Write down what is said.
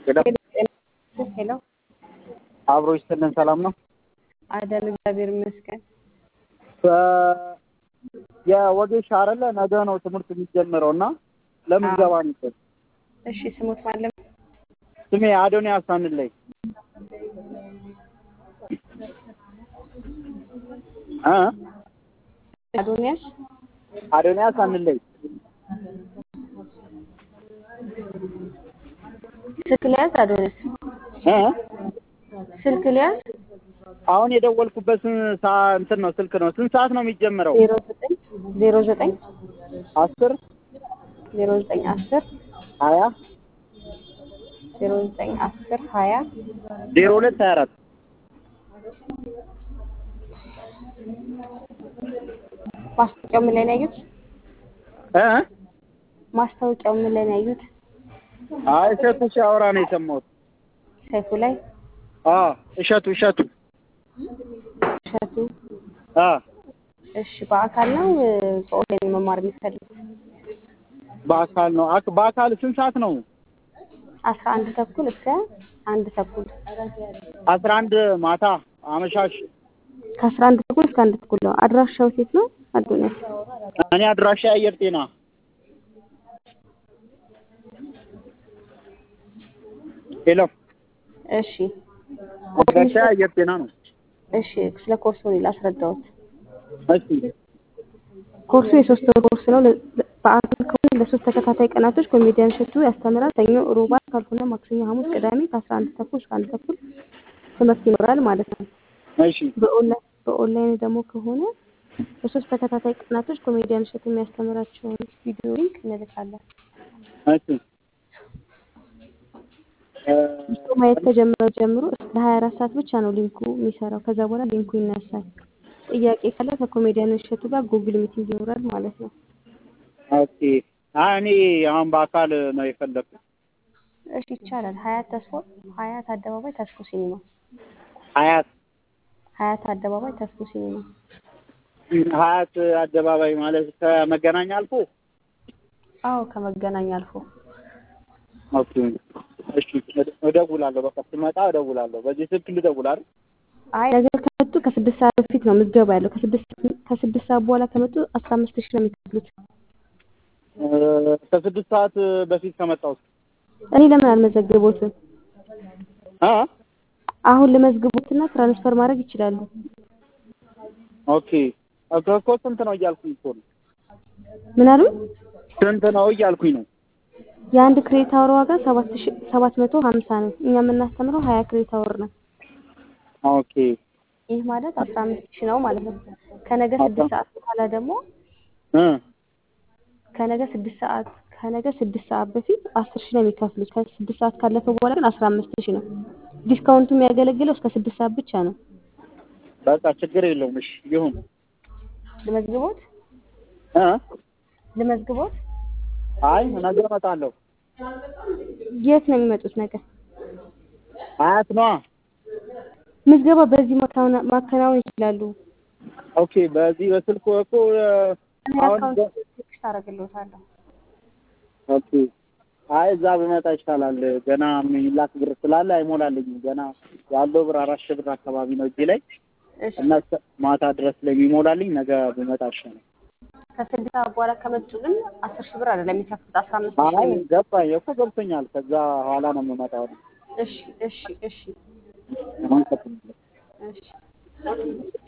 ሄሎ አብሮ ይስጥልን። ሰላም ነው አደን እግዚአብሔር ይመስገን። የወጌሻ አይደለ ነገ ነው ትምህርት የሚጀምረው እና ለምዝገባ ነበር። እሺ ስሙት ማለም ስሜ አዶንያስ አንለይ እ አዶንያስ አዶንያስ አንለይ ስልክ ሊያዝ አዶንያስ እ ስልክ ሊያዝ አሁን የደወልኩበት ሳ እንትን ነው ስልክ ነው። ስንት ሰዓት ነው የሚጀምረው? ዜሮ ዘጠኝ ዜሮ ዘጠኝ አስር ዜሮ ዘጠኝ አስር ሀያ ዜሮ ዘጠኝ አስር ሀያ ዜሮ ሁለት ሀያ አራት ማስታወቂያው ምን ላይ ነው ያዩት? እ ማስታወቂያው ምን ላይ ነው ያዩት? አይ እሸቱ ሲያወራ ነው የሰማሁት። ሰይፉ ላይ አ እሸቱ እሸቱ እሸቱ። አ እሺ በአካል ነው በኦንላይን መማር የሚፈልጉት? በአካል ነው። አክ- በአካል ስንት ሰዓት ነው? አስራ አንድ ተኩል እስከ አንድ ተኩል አስራ አንድ ማታ አመሻሽ። ከአስራ አንድ ተኩል እስከ አንድ ተኩል ነው። አድራሻው ሴት ነው አዶንያስ? እኔ አድራሻ የአየር ጤና ሄሎ፣ እሺ አድራሻ የአየር ጤና ነው። እሺ ስለ ኮርሱ እኔ ላስረዳዎት። እሺ ኮርሱ የሶስት ወር ኮርስ ነው። ለ- ለ- በአካል ከሆነ ለሶስት ተከታታይ ቀናቶች ኮሜዲያን እሸቱ ያስተምራል። ሰኞ፣ ሮብ፣ ዓርብ ካልሆነ ማክሰኞ፣ ሐሙስ፣ ቅዳሜ ከአስራ አንድ ተኩል እስከ አንድ ተኩል ትምህርት ይኖራል ማለት ነው። እሺ በኦንላይን በኦንላይን ደግሞ ከሆነ በሶስት ተከታታይ ቀናቶች ኮሜዲያን እሸቱ የሚያስተምራቸውን ቪዲዮ ሊንክ እንልካለን። እሺ እ ቪዲዮ ማየት ከጀመረ ጀምሮ እስከ ሀያ አራት ሰዓት ብቻ ነው ሊንኩ የሚሰራው። ከዛ በኋላ ሊንኩ ይነሳል። ጥያቄ ካለ ከኮሜዲያን እሸቱ ጋር ጉግል ሚቲንግ ይኖራል ማለት ነው። ኦኬ። አይ እኔ አሁን በአካል ነው የፈለኩት። እሺ ይቻላል። ሀያት ተስፎ ሀያት አደባባይ ተስፎ ሲኒማ ሀያት ሀያት አደባባይ ተስፎ ሲኒማ ሀያት አደባባይ ማለት ከመገናኛ አልፎ አዎ ከመገናኛ አልፎ ኦኬ። እሺ እደውላለሁ። በቃ ስመጣ እደውላለሁ። በዚህ ስልክ ልደውል አይደል? አይ ነገር ከመጡ ከስድስት ሰዓት በፊት ነው ምዝገባ ያለው። ከስድስት ከስድስት ሰዓት በኋላ ከመጡ አስራ አምስት ሺህ ነው የሚከፍሉት። እ ከስድስት ሰዓት በፊት ከመጣሁ እኔ ለምን አልመዘግቦትም? አ አሁን ልመዝግቦትና ትራንስፈር ማድረግ ይችላሉ። ኦኬ እኮ እኮ ስንት ነው እያልኩኝ እኮ ነው። ምን አሉ? ስንት ነው እያልኩኝ ነው። የአንድ ክሬዲት አወር ዋጋ ሰባት ሺህ ሰባት መቶ ሀምሳ ነው። እኛ የምናስተምረው ሀያ ክሬዲት አወር ነው። ኦኬ ይህ ማለት አስራ አምስት ሺህ ነው ማለት ነው። ከነገ ስድስት ሰዓት በኋላ ደግሞ እ ከነገ ስድስት ሰዓት ከነገ ስድስት ሰዓት በፊት አስር ሺህ ነው የሚከፍሉት። ከስድስት ሰዓት ካለፈ በኋላ ግን አስራ አምስት ሺህ ነው። ዲስካውንቱ የሚያገለግለው እስከ ስድስት ሰዓት ብቻ ነው። በቃ ችግር የለውም። እሺ ይሁን። ልመዝግቦት እ ልመዝግቦት። አይ ነገ እመጣለሁ። የት ነው የሚመጡት? ነገር ሀያት ነዋ። ምዝገባ በዚህ ማከናወን ማከናወን ይችላሉ። ኦኬ በዚህ በስልክ እኮ እ እኔ አሁን አካውንት በ- ቴክስት አደርግልዎታለሁ። ኦኬ አይ እዛ ብመጣ ይሻላል። ገና የሚላክ ብር ስላለ አይሞላልኝም። ገና ያለው ብር አራት ሺህ ብር አካባቢ ነው እጄ ላይ እሺ እና እስከ ማታ ድረስ ስለሚሞላልኝ ነገ ብመጣ ይሻላል። ከስድስት ሰዓት በኋላ ከመጡ ግን አስር ሺህ ብር አይደለም የሚከፍሉት አስራ አምስት ሺህ አይ ነው። ገባኝ እኮ ገብቶኛል። ከዛ ኋላ ነው የምመጣው። እሺ እሺ እሺ አሁን ቀጥል። እሺ